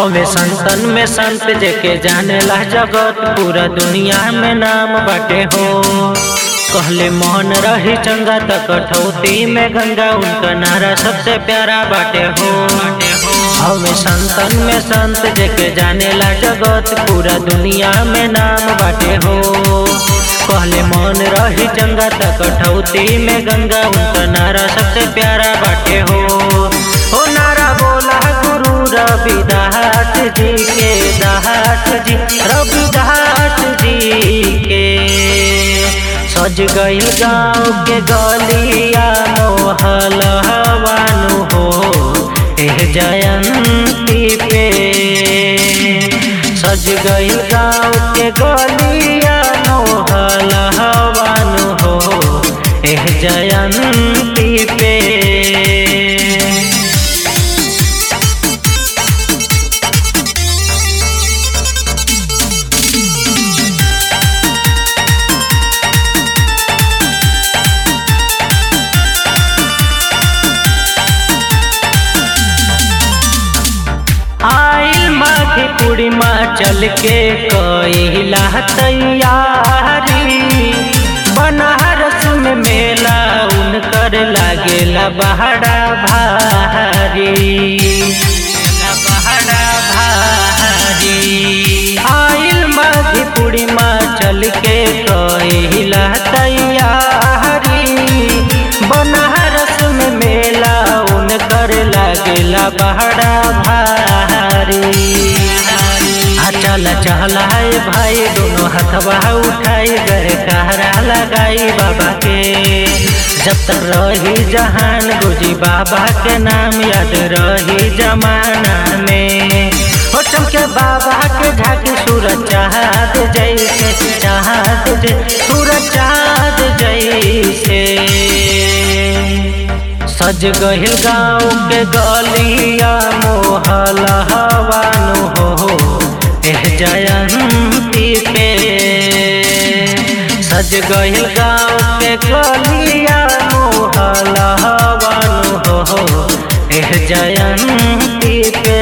हवे संतन में संत जेके जाने ला जगत पूरा दुनिया में नाम बाटे हो कहले मोहन रही चंगा त कठौती में गंगा उनका नारा सबसे प्यारा बाटे हो हवे संतन में संत जेके जाने ला जगत पूरा दुनिया में नाम बाटे हो कहले मन रही चंगा त कठौती में गंगा उनका नारा सबसे प्यारा बाटे हो हो नारा बोला गुरु रविदास जी के दास जी रविदास जी के सज गईल गाँव के गलिया मोहल हवानु हो एह जयंती पे सज गईल गाँव के गलिया मोहल हवानु हो एह जयंती पे आइल माघी पूर्णिमा चल के कैला तैयारी बनारस में मेला उनकर लागेला बहरा भारी बहरा भारी आइल माघी पूर्णिमा चल के कैला तैयारी बनारस में मेला उनकर लागेला बहरा भारी आ चल चल है भाई दोनों हथवा उठाई गए कहरा लगाई बाबा के जब तक रही जहान गुजी बाबा के नाम याद रही जमाना में हो चमके बाबा के झाके सूरज चाहत जैसे चाहत जैसे सूरज चाहत जैसे सज गहिल गाँव के गलिया मोहल हवानु हो एह जयंती पे सज गहिल गाँव के गलिया मोहल हवानु हो एह जयंती पे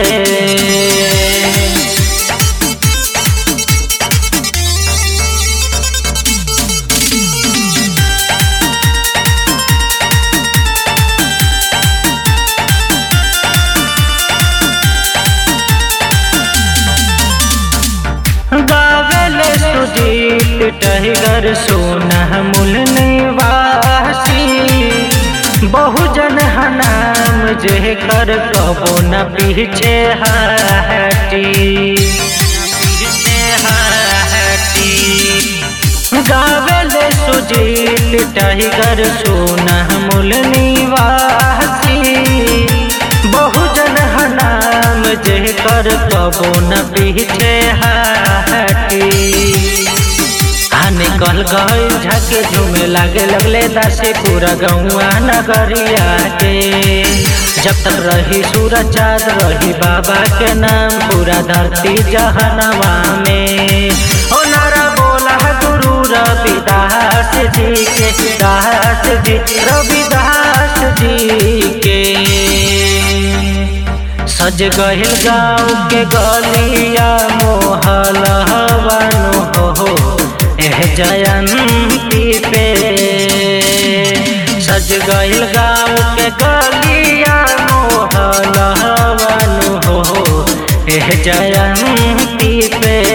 गावेले सुजीत टहगर सोना मूल निवासी बहुजन हनाम जे कर कबो न पीछे हटी पीछे हटी गावेले सुजीत टहगर सोना मूल निवासी बहुजन हनाम जे कर कबो न पीछे हटी आ निकल गई झके झूमे लागे लगले दासे पूरा गौआ नगरिया के जब तक रही सूरज चाँद रही बाबा के नाम पूरा धरती जहनवा में ओ नारा बोला गुरु रविदास जी के दास जी रविदास जी के सज गहिल गाँव के गलिया मोहल हवानु हो एह जयंती पे सज गहिल गाँव के गलिया मोहल हवानु हो एह जयंती पे